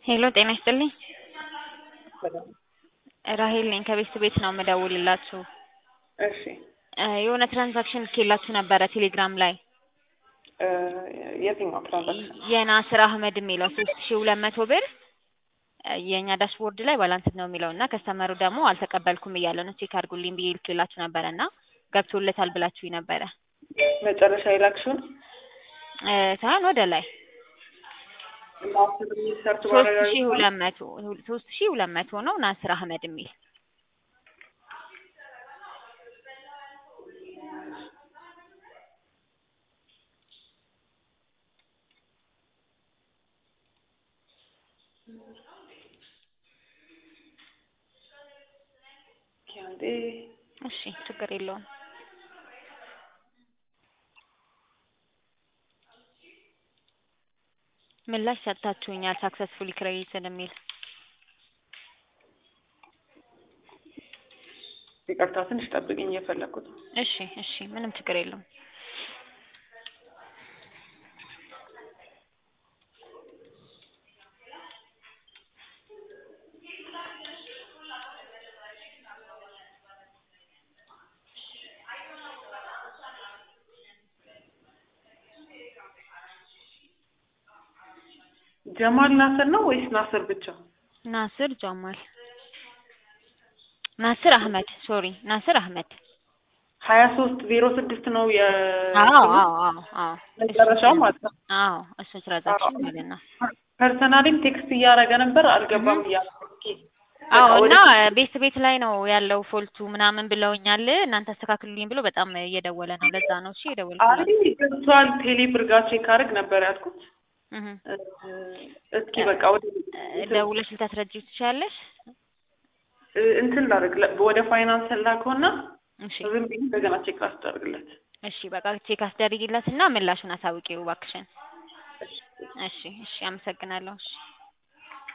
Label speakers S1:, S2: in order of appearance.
S1: ሄሎ ጤና ይስጥልኝ። ራሄል ነኝ ከቤት ቤት ነው የምደውልላችሁ።
S2: እሺ
S1: እ የሆነ ትራንዛክሽን ልኬላችሁ ነበረ ቴሌግራም ላይ
S2: እ የትኛው ትራንዛክሽን?
S1: የናስር አህመድ የሚለው ሶስት ሺ ሁለት መቶ ብር እ የእኛ ዳሽቦርድ ላይ ባላንስ ነው የሚለው እና ከስተመሩ ደግሞ አልተቀበልኩም እያለ ነው ቼክ አድርጉልኝ ብዬ ልኬላችሁ ነበረ እና ገብቶለታል ብላችሁኝ ነበረ
S2: መጨረሻ የላክሽውን
S1: እ ሳይሆን ወደ ላይ
S2: ናስር የሚል ሰርች
S1: ሶስት ሺ
S2: ማድረግ
S1: ሁለት መቶ ሶስት ሺ ሁለት መቶ ነው ናስር አህመድ የሚል
S2: አንዴ
S1: እሺ ችግር የለውም ምላሽ ሰጥታችሁኛል ሳክሰስፉሊ ክሬዲትድ የሚል
S2: ይቅርታ ትንሽ ጠብቅኝ እየፈለኩት ነው።
S1: እሺ እሺ ምንም ችግር የለውም
S2: ጀማል ናስር ነው ወይስ ናስር ብቻ?
S1: ናስር ጀማል ናስር አህመድ ሶሪ ናስር አህመድ
S2: ሀያ ሶስት ዜሮ ስድስት ነው የ
S1: አዎ አዎ አዎ አዎ
S2: መጨረሻው ማለት ነው።
S1: አዎ እሱ ትራንዛክሽን ማለት ነው
S2: ፐርሰናሊም ቴክስት እያደረገ ነበር አልገባም እያለ
S1: አዎ
S2: በቃ
S1: እና
S2: ወደ-
S1: ቤት ቤት ላይ ነው ያለው ፎልቱ ምናምን ብለውኛል እናንተ አስተካክሉልኝ ብሎ በጣም እየደወለ ነው ለዛ ነው እሺ የደወልኩላት
S2: አይ ገብቷል ቴሌ ብር ጋር ቼክ አድርግ ነበር ያልኩት።
S1: እህ
S2: እ እስኪ በቃ ወደ
S1: ደውለሽ ልታስረጂው ትችያለሽ
S2: እ እንትን ላድርግ ለ- ወደ ፋይናንስ ላከውና
S1: እሺ
S2: ዝም ብዬ እንደገና ቼክ ላስደርግለት።
S1: እሺ በቃ ቼክ አስደርጊላት እና ምላሹን አሳውቂው እባክሽን እሺ እሺ አመሰግናለሁ እሺ